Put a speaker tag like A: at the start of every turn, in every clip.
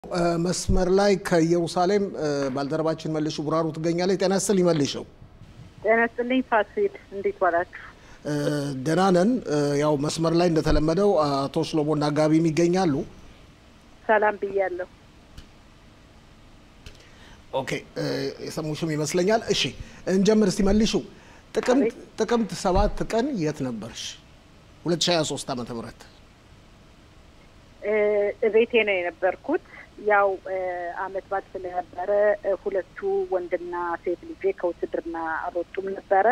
A: መስመር ላይ ከኢየሩሳሌም ባልደረባችን መልሹ ቡራሩ ትገኛለች። ጤና ይስጥልኝ መልሽው።
B: ጤና ይስጥልኝ ፋሲል፣ እንዴት ዋላችሁ?
A: ደህና ነን። ያው መስመር ላይ እንደተለመደው አቶ ሽሎሞና ጋቢም ይገኛሉ።
B: ሰላም ብያለሁ።
A: ኦኬ የሰሙሽም ይመስለኛል። እሺ እንጀምር እስቲ መልሹ። ጥቅምት ጥቅምት ሰባት ቀን የት ነበርሽ? 2023 ዓመተ ምህረት
B: ቤቴ ነው የነበርኩት። ያው አመት በዓል ስለነበረ ሁለቱ ወንድና ሴት ልጄ ከውትድርና አልወጡም ነበረ።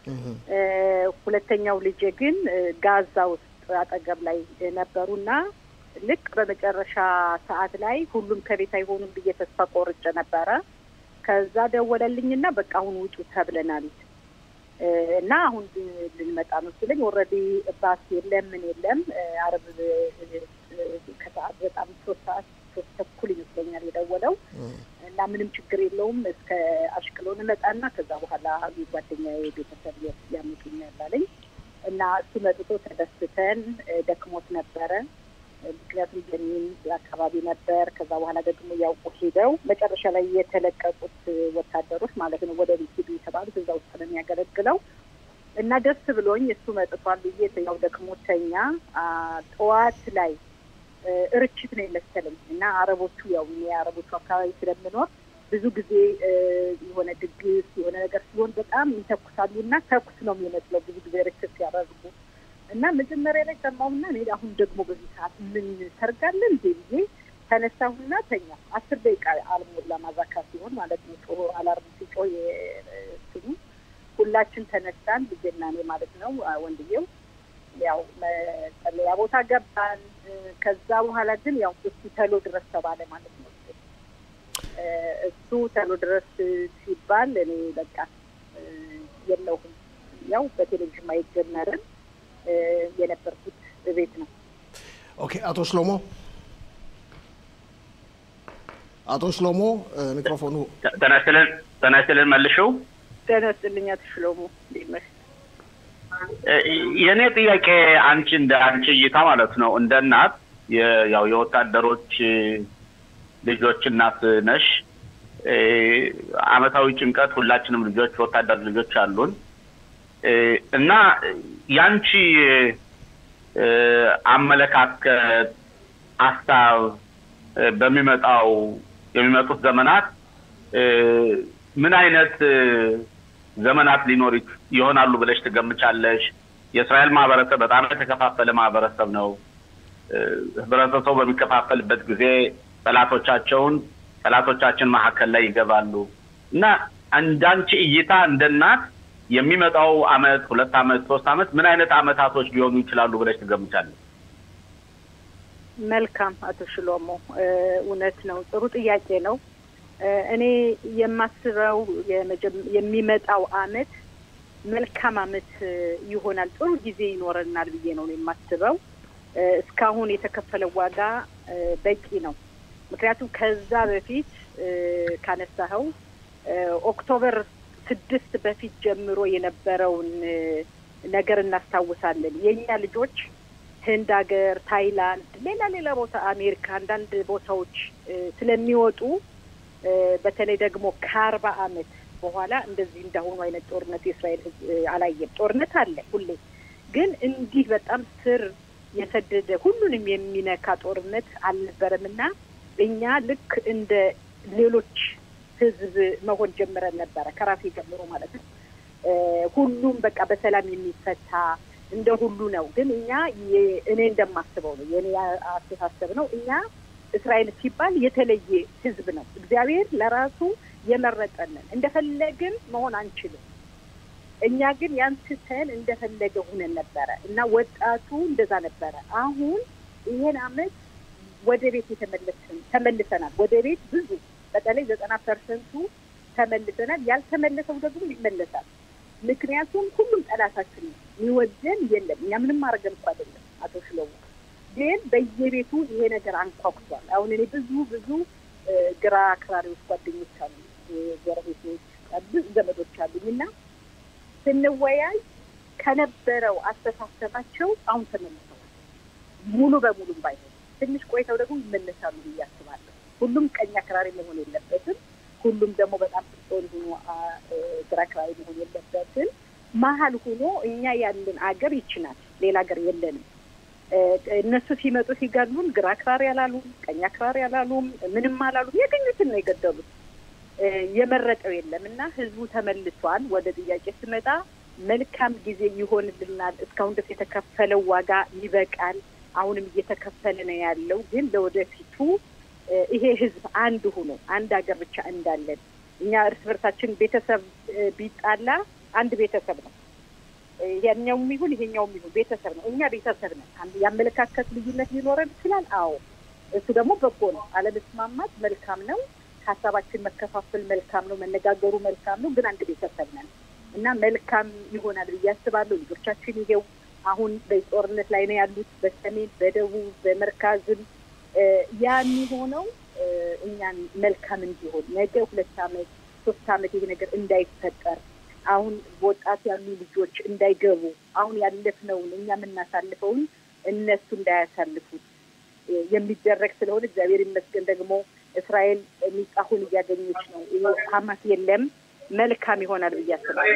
B: ሁለተኛው ልጄ ግን ጋዛ ውስጥ አጠገብ ላይ ነበሩና ልክ በመጨረሻ ሰዓት ላይ ሁሉም ከቤት አይሆኑም ብዬ ተስፋ ቆርጬ ነበረ። ከዛ ደወለልኝና በቃ አሁን ውጡ ተብለናል እና አሁን ልንመጣ ነው ሲለኝ ኦልሬዲ ባስ የለም ምን የለም አረብ ከሰዓት በጣም ሶስት ሰዓት ሶስት ተኩል ይመስለኛል የደወለው እና ምንም ችግር የለውም እስከ አሽቅሎን እመጣና ከዛ በኋላ ጓደኛ ቤተሰብ ያመጡኛል አለኝ እና እሱ መጥቶ ተደስተን ደክሞት ነበረ። ምክንያቱም ጀኒን አካባቢ ነበር። ከዛ በኋላ ደግሞ ያውቁ ሄደው መጨረሻ ላይ የተለቀቁት ወታደሮች ማለት ነው ወደ ቤት ሄዱ የተባሉት እዛ ውስጥ ነው የሚያገለግለው እና ደስ ብሎኝ እሱ መጥቷል ብዬ ያው ደክሞተኛ ጠዋት ላይ ርችት ነው የመሰለኝ እና አረቦቹ ያው የአረቦቹ አካባቢ ስለምኖር ብዙ ጊዜ የሆነ ድግስ የሆነ ነገር ሲሆን በጣም ይተኩሳሉ እና ተኩስ ነው የሚመስለው ብዙ ጊዜ ርችት ሲያደርጉ እና መጀመሪያ ላይ ሰማሁና እኔ አሁን ደግሞ በዚህ ሰዓት ምን ሰርጋለን እንዴ ብዬ ተነሳሁና ተኛ። አስር ደቂቃ አልሞላ ማዛካ ሲሆን ማለት ነው ጮሆ አላርሙ ሲጮህ የስሙ ሁላችን ተነሳን፣ ልጄና እኔ ማለት ነው ወንድየው ያው መጸለያ ቦታ ገባን። ከዛ በኋላ ግን ያው እሱ ተሎ ድረስ ተባለ ማለት ነው። እሱ ተሎ ድረስ ሲባል እኔ በቃ የለሁም ያው በቴሌቪዥን ማየት ጀመርን። የነበርኩት ቤት ነው።
A: ኦኬ አቶ ሽሎሞ አቶ ሽሎሞ ሚክሮፎኑ
C: ጤና ይስጥልን ጤና ይስጥልን መልሽው
B: ጤና ይስጥልኝ አቶ ሽሎሞ
C: የእኔ ጥያቄ አንቺ እንደ አንቺ እይታ ማለት ነው እንደ እናት ያው የወታደሮች ልጆች እናት ነሽ አመታዊ ጭንቀት ሁላችንም ልጆች ወታደር ልጆች አሉን እና ያንቺ አመለካከት ሀሳብ በሚመጣው የሚመጡት ዘመናት ምን አይነት ዘመናት ሊኖር ይሆናሉ ብለሽ ትገምቻለሽ? የእስራኤል ማህበረሰብ በጣም የተከፋፈለ ማህበረሰብ ነው። ህብረተሰቡ በሚከፋፈልበት ጊዜ ጠላቶቻቸውን ጠላቶቻችን መካከል ላይ ይገባሉ እና እንዳንቺ እይታ እንደ እናት የሚመጣው አመት ሁለት አመት ሶስት አመት ምን አይነት አመታቶች ሊሆኑ ይችላሉ ብለሽ ትገምቻለሽ?
B: መልካም አቶ ሽሎሞ እውነት ነው። ጥሩ ጥያቄ ነው። እኔ የማስበው የሚመጣው አመት መልካም አመት ይሆናል፣ ጥሩ ጊዜ ይኖረናል ብዬ ነው የማስበው። እስካሁን የተከፈለው ዋጋ በቂ ነው። ምክንያቱም ከዛ በፊት ካነሳኸው ኦክቶበር ስድስት በፊት ጀምሮ የነበረውን ነገር እናስታውሳለን። የእኛ ልጆች ህንድ ሀገር፣ ታይላንድ፣ ሌላ ሌላ ቦታ አሜሪካ፣ አንዳንድ ቦታዎች ስለሚወጡ በተለይ ደግሞ ከአርባ አመት በኋላ እንደዚህ እንዳሁኑ አይነት ጦርነት የእስራኤል ህዝብ አላየም። ጦርነት አለ ሁሌ፣ ግን እንዲህ በጣም ስር የሰደደ ሁሉንም የሚነካ ጦርነት አልነበረም እና እኛ ልክ እንደ ሌሎች ህዝብ መሆን ጀምረን ነበረ ከራሴ ጀምሮ ማለት ነው። ሁሉም በቃ በሰላም የሚፈታ እንደ ሁሉ ነው። ግን እኛ እኔ እንደማስበው ነው የእኔ አስተሳሰብ ነው። እኛ እስራኤል ሲባል የተለየ ህዝብ ነው። እግዚአብሔር ለራሱ የመረጠንን እንደፈለግን መሆን አንችልም። እኛ ግን ያንስተን እንደፈለገ ሁነን ነበረ እና ወጣቱ እንደዛ ነበረ። አሁን ይሄን አመት ወደ ቤት የተመለስን ተመልሰናል። ወደ ቤት ብዙ በተለይ ዘጠና ፐርሰንቱ ተመልሰናል። ያልተመለሰው ደግሞ ይመለሳል። ምክንያቱም ሁሉም ጠላታችን ነው። የሚወደን የለም። እኛ ምንም ማድረገን እኮ አይደለም። አቶ ሽለሙ ግን በየቤቱ ይሄ ነገር አንኳኩቷል። አሁን እኔ ብዙ ብዙ ግራ አክራሪዎች ጓደኞች አሉ፣ ጎረቤቶች፣ ብዙ ዘመዶች አሉኝ እና ስንወያይ ከነበረው አስተሳሰባቸው አሁን ተመልሰዋል። ሙሉ በሙሉም ባይሆን ትንሽ ቆይተው ደግሞ ይመለሳሉ ብዬ አስባለሁ። ሁሉም ቀኝ አክራሪ መሆን የለበትም። ሁሉም ደግሞ በጣም ፍጾን ሆኖ ግራ አክራሪ መሆን የለበትም። መሀል ሆኖ እኛ ያለን አገር ይችናል። ሌላ ሀገር የለንም። እነሱ ሲመጡ ሲገሉን ግራ አክራሪ አላሉም፣ ቀኝ አክራሪ አላሉም፣ ምንም አላሉም። ያገኙትን ነው የገደሉት። የመረጠው የለም እና ህዝቡ ተመልሷል። ወደ ጥያቄ ስመጣ መልካም ጊዜ ይሆንልናል። እስካሁን ድረስ የተከፈለው ዋጋ ይበቃል። አሁንም እየተከፈለ ነው ያለው። ግን ለወደፊቱ ይሄ ህዝብ አንድ ሆኖ አንድ ሀገር ብቻ እንዳለን እኛ እርስ በርሳችን ቤተሰብ ቢጣላ አንድ ቤተሰብ ነው። ያኛውም ይሁን ይሄኛውም ይሁን ቤተሰብ ነው። እኛ ቤተሰብ ነን። የአመለካከት ልዩነት ሊኖረን ይችላል። አዎ እሱ ደግሞ በጎ ነው። አለመስማማት መልካም ነው። ሀሳባችን መከፋፈል መልካም ነው። መነጋገሩ መልካም ነው። ግን አንድ ቤተሰብ ነን እና መልካም ይሆናል ብዬ አስባለሁ። ልጆቻችን ይሄው አሁን በጦርነት ላይ ነው ያሉት፣ በሰሜን በደቡብ በመርካዝም ያ የሚሆነው እኛን መልካም እንዲሆን ነገ ሁለት ዓመት ሶስት ዓመት ይሄ ነገር እንዳይፈጠር አሁን በወጣት ያሉ ልጆች እንዳይገቡ አሁን ያለፍነውን እኛ የምናሳልፈውን እነሱ እንዳያሳልፉት የሚደረግ ስለሆነ እግዚአብሔር ይመስገን ደግሞ እስራኤል ሚጣሁን እያገኘች ነው። ሀማስ የለም መልካም ይሆናል ብዬ አስባለሁ።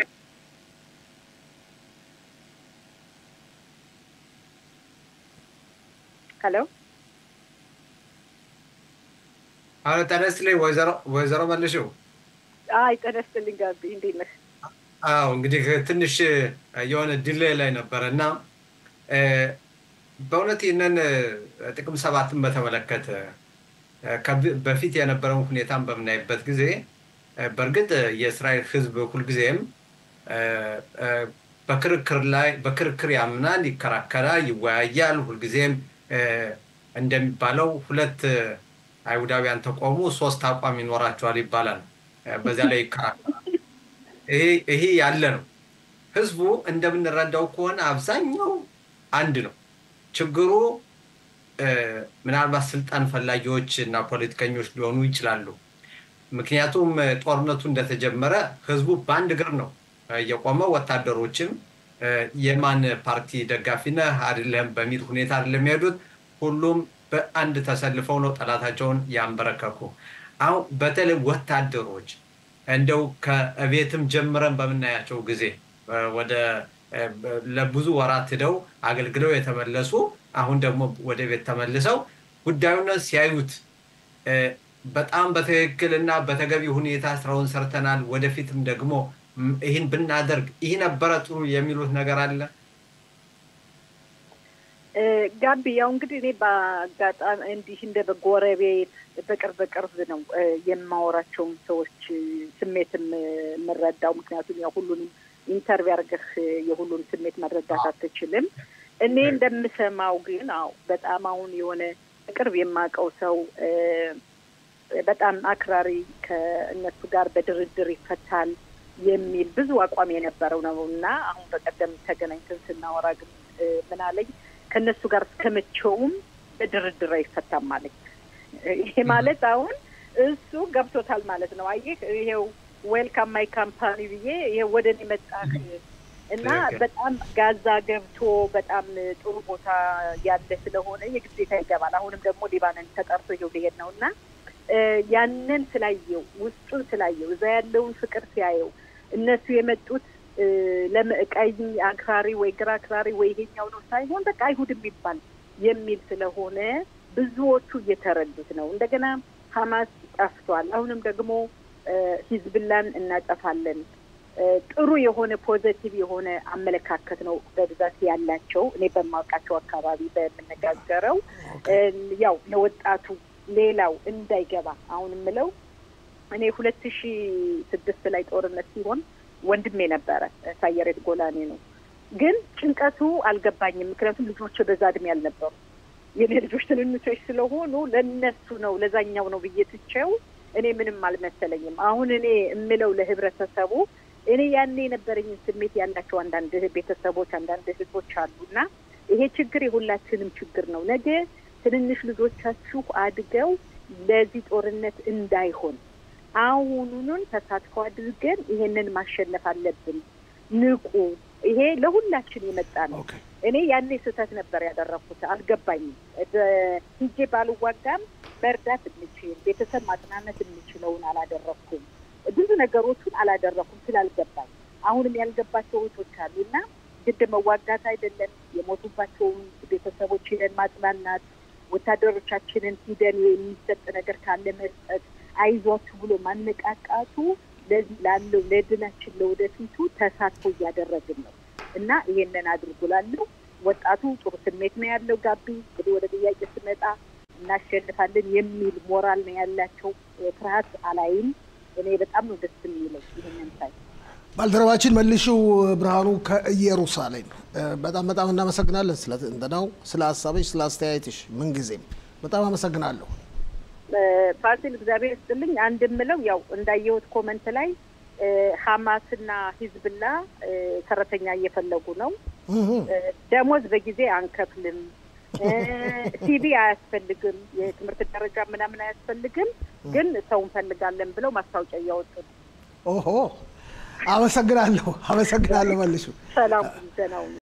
B: ሄሎ
D: አሎ፣ ጤና ይስጥልኝ ወይዘሮ ወይዘሮ መልሽው።
B: አይ ጤና ይስጥልኝ ጋቢ፣ እንዴት ነህ?
D: አዎ እንግዲህ ትንሽ የሆነ ዲሌይ ላይ ነበረ እና በእውነት ይህንን ጥቅም ሰባትን በተመለከተ በፊት የነበረውን ሁኔታን በምናይበት ጊዜ በእርግጥ የእስራኤል ሕዝብ ሁልጊዜም በክርክር ላይ በክርክር ያምናል፣ ይከራከራል፣ ይወያያል። ሁልጊዜም እንደሚባለው ሁለት አይሁዳውያን ተቆሙ ሶስት አቋም ይኖራቸዋል ይባላል። በዚያ ላይ ይከራከራል። ይሄ ያለ ነው። ህዝቡ እንደምንረዳው ከሆነ አብዛኛው አንድ ነው። ችግሩ ምናልባት ስልጣን ፈላጊዎች እና ፖለቲከኞች ሊሆኑ ይችላሉ። ምክንያቱም ጦርነቱ እንደተጀመረ ህዝቡ በአንድ እግር ነው የቆመው። ወታደሮችም የማን ፓርቲ ደጋፊ ነህ አይደለም በሚል ሁኔታ አይደለም የሚሄዱት። ሁሉም በአንድ ተሰልፈው ነው ጠላታቸውን ያንበረከኩ። አሁን በተለይ ወታደሮች እንደው ከቤትም ጀምረን በምናያቸው ጊዜ ወደ ለብዙ ወራት ሂደው አገልግለው የተመለሱ አሁን ደግሞ ወደ ቤት ተመልሰው ጉዳዩን ሲያዩት በጣም በትክክል እና በተገቢ ሁኔታ ስራውን ሰርተናል፣ ወደፊትም ደግሞ ይህን ብናደርግ ይህ ነበረ ጥሩ የሚሉት ነገር አለ።
B: ጋቢ ያው እንግዲህ እኔ በአጋጣሚ እንዲህ እንደ በጎረቤት በቅርብ በቅርብ ነው የማወራቸውን ሰዎች ስሜትም የምረዳው። ምክንያቱም ያው ሁሉንም ኢንተርቪው አድርገህ የሁሉን ስሜት መረዳት አትችልም። እኔ እንደምሰማው ግን አዎ በጣም አሁን የሆነ ቅርብ የማውቀው ሰው በጣም አክራሪ ከእነሱ ጋር በድርድር ይፈታል የሚል ብዙ አቋም የነበረው ነው እና አሁን በቀደም ተገናኝተን ስናወራ ግን ምን አለኝ ከእነሱ ጋር እስከመቼውም በድርድር አይፈታም አለኝ። ይሄ ማለት አሁን እሱ ገብቶታል ማለት ነው። አየህ ይሄው ዌልካም ማይ ካምፓኒ ብዬ ይሄው ወደ እኔ መጣህ እና በጣም ጋዛ ገብቶ በጣም ጥሩ ቦታ ያለ ስለሆነ የግዴታ ይገባል። አሁንም ደግሞ ሊባኖን ተጠርቶ ይኸው ሊሄድ ነው እና ያንን ስላየው ውስጡን ስላየው እዛ ያለውን ፍቅር ሲያየው እነሱ የመጡት ለቀኝ አክራሪ ወይ ግራ አክራሪ ወይ ይሄኛው ነው ሳይሆን በቃ አይሁድ የሚባል የሚል ስለሆነ ብዙዎቹ እየተረዱት ነው። እንደገና ሀማስ ጠፍቷል። አሁንም ደግሞ ሂዝብላን እናጠፋለን። ጥሩ የሆነ ፖዘቲቭ የሆነ አመለካከት ነው በብዛት ያላቸው። እኔ በማውቃቸው አካባቢ በምነጋገረው ያው ለወጣቱ ሌላው እንዳይገባ አሁን የምለው እኔ ሁለት ሺ ስድስት ላይ ጦርነት ሲሆን ወንድሜ ነበረ ሳየሬት ጎላኔ ነው። ግን ጭንቀቱ አልገባኝም። ምክንያቱም ልጆች በዛ እድሜ አልነበሩ። የኔ ልጆች ትንንሾች ስለሆኑ ለነሱ ነው ለዛኛው ነው ብዬ ትቼው እኔ ምንም አልመሰለኝም። አሁን እኔ የምለው ለህብረተሰቡ እኔ ያኔ የነበረኝን ስሜት ያላቸው አንዳንድ ቤተሰቦች፣ አንዳንድ ህዝቦች አሉና ይሄ ችግር የሁላችንም ችግር ነው። ነገ ትንንሽ ልጆቻችሁ አድገው ለዚህ ጦርነት እንዳይሆን አሁኑኑን ተሳትፎ አድርገን ይሄንን ማሸነፍ አለብን። ንቁ። ይሄ ለሁላችን የመጣ ነው። እኔ ያኔ ስህተት ነበር ያደረኩት፣ አልገባኝም። ሂጄ ባልዋጋም መርዳት እንችል ቤተሰብ ማጽናነት የምችለውን አላደረግኩም። ብዙ ነገሮቹን አላደረኩም ስላልገባኝ አሁንም ያልገባቸው እህቶች አሉ እና ግድ መዋጋት አይደለም የሞቱባቸውን ቤተሰቦች ሂደን ማጽናናት፣ ወታደሮቻችንን ሂደን የሚሰጥ ነገር ካለ መስጠት፣ አይዟችሁ ብሎ ማነቃቃቱ ለዚህ ላለው ለድላችን ለወደፊቱ ተሳትፎ እያደረግን ነው እና ይሄንን አድርጉላለሁ። ወጣቱ ጥሩ ስሜት ነው ያለው። ጋቢ እንግዲህ ወደ ጥያቄ ስመጣ እናሸንፋለን የሚል ሞራል ነው ያላቸው። ፍርሃት አላይም። እኔ በጣም ነው ደስ የሚለው ይህንን ሳይ።
A: ባልደረባችን መልሽው ብርሃኑ ከኢየሩሳሌም በጣም በጣም እናመሰግናለን። ስለ እንትናው ስለ ሀሳብሽ ስለ አስተያየትሽ ምንጊዜም በጣም አመሰግናለሁ።
B: ፋሲል እግዚአብሔር ይስጥልኝ። አንድ የምለው ያው እንዳየሁት ኮመንት ላይ ሀማስና ሂዝብላ ሰራተኛ እየፈለጉ ነው። ደሞዝ በጊዜ አንከፍልም፣ ሲቪ አያስፈልግም፣ የትምህርት ደረጃ ምናምን አያስፈልግም፣ ግን ሰው እንፈልጋለን ብለው ማስታወቂያ እያወጡ ነው።
A: ኦሆ አመሰግናለሁ፣ አመሰግናለሁ መልሹ
B: ሰላም ደህና ሁኑ።